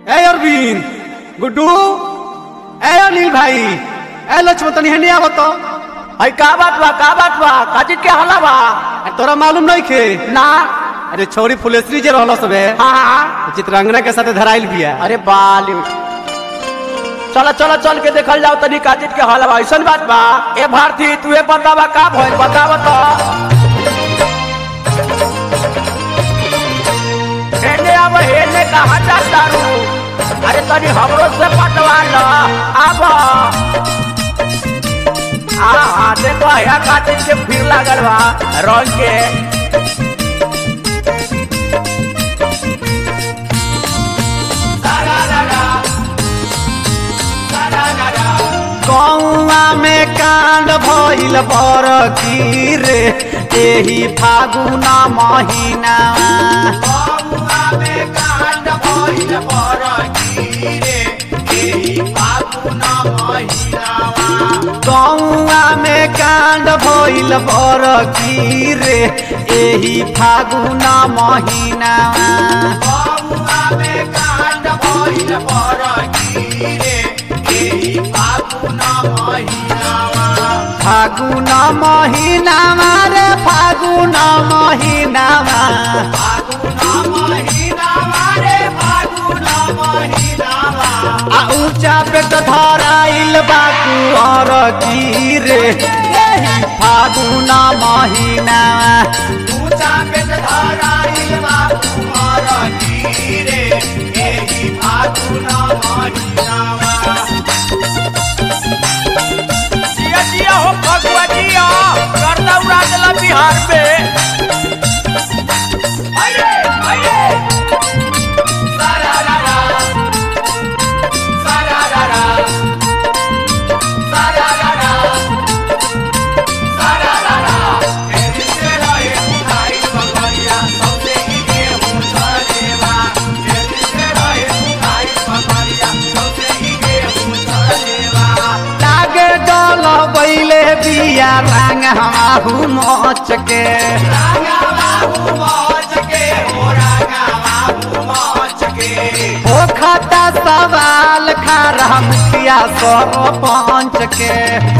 ए अरविंद गुड्डू ए अनिल भाई ए लक्ष्मण तनी हेने आवत तो अरे का बात बा का बात बा काजी के हला बा अरे तोरा मालूम नहीं खे ना अरे छोरी फुलेश्वरी जे रहल सबे हाँ हाँ चित्रांगना के साथे धराइल बिया अरे बाली चलो चलो चल के देखल जाओ तनी काजी के हला बा ऐसन बात बा ए भारती तू ए बतावा का भइल बतावा तो हेने अब हेने कहा जाता रू अरे तनी हमरो से पटवा ल आब आ देखो या काजी के फिर लागल बा रंग के कौआ में कांड भइल बर की रे एही फागुना महीना कौआ में कांड भइल बर की रे एही फागुना महीना फागुना महीना रे फागुना महीना आ ऊंचा पे तो धराइल बाकू और की रे एही फागुना महीना जिया जिया हो फगुआ जिया करता उड़ा देला बिहार में अरे अरे सारा रा रा सारा रा रा सारा रा रा सारा रा रा एही से रहे उठाई बकरिया सबसे ही गेहूं छलेवा एही से रहे उठाई बकरिया सबसे ही गेहूं छलेवा लागे डोल बैले बिया रंग हमाहू मोच के ओ खाता सवाल खारा मुखिया सरपंच के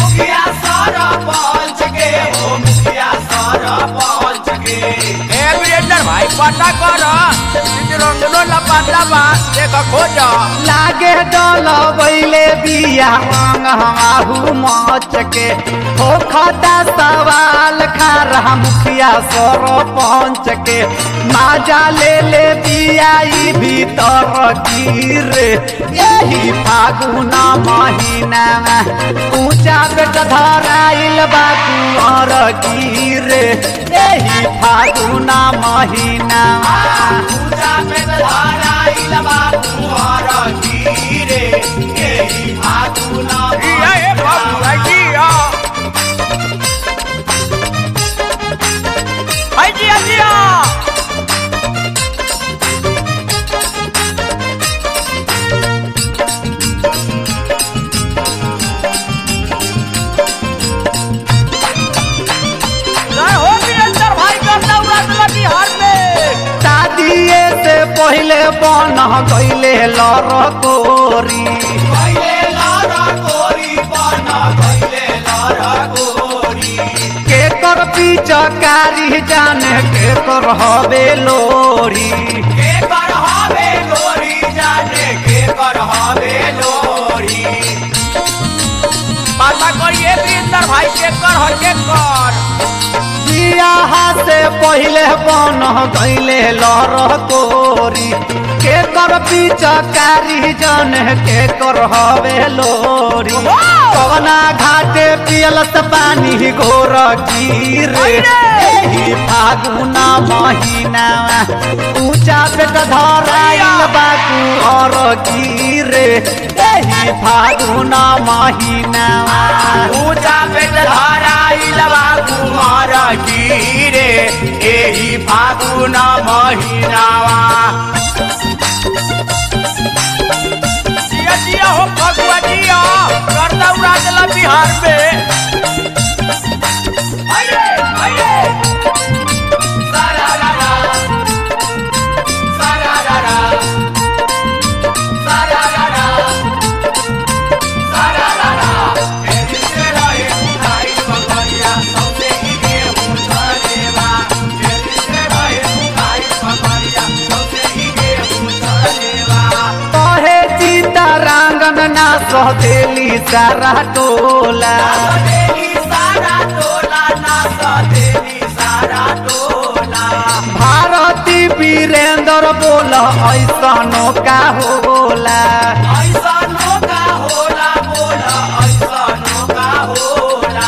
भाई पता कर रंगनो लपाता बा देख खोज लागे डोल बैले बिया रंग हमाहू मोच के ओ खाता सवाल खारा मुखिया सरपंच के माजा ले ले बिया ई भीतर गिरे यही फागुना महीना ऊंचा बेट धराइल बा कुंवर गिरे यही फागुना महीना जिया ए बाबू जिया हाय जिया जिया जय हो वीरेंद्र भाई करता उड़ा देला बिहार में शादिए से पहले बन गईले लरकोरी के कर पिचकारी जाने के कर हवे लोरी पता करिए वीरेंद्र भाई के कर हो के कर बियाह से पहले बन गईले लरकोरी के कर पिचकारी जाने के कर हवे लोरी कवना घाटे पियल से पानी घोर गिरे एही फागुना महीना ऊंचा पेट धराइल बाकू और गिरे एही फागुना महीना ऊंचा पेट धराइल बा कुमार गिरे एही फागुन महीनावा जिया जिया हो फगुआ जिया करता उड़ा देला बिहार में अरे अरे सारा रा रा सारा रा रा सहेली सारा टोला सदेली सारा टोला ना सदेली सारा टोला भारती वीरेंद्र बोल ऐसनो का होला ऐसा नौका होला बोला ऐसा नौका होला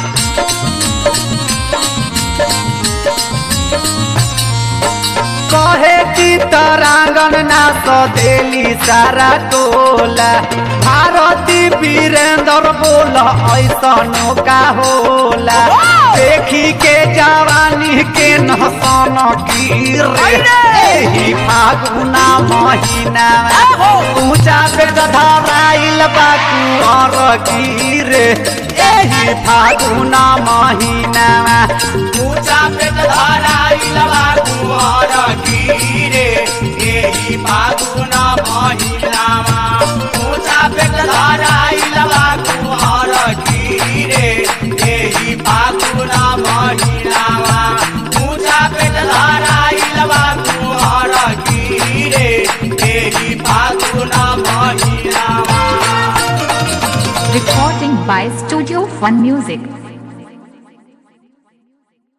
कहे की तरांगन ना सदेली सारा टोला भारती वीरेंद्र बोल ऐसनो का होला देखी के जवानी के नहसन की रे एही फागुना महीना ऊंचा पे धराइल बाकुअर की रे एही फागुना महीना ऊंचा पेट धराइलवा कुंवर कीरे एही फागुना महिनामा ऊंचा पेट धराइलवा कुंवर कीरे एही फागुना महिनामा ऊंचा पेट धराइलवा कुंवर कीरे एही फागुना महिनामा Recording by Studio One Music.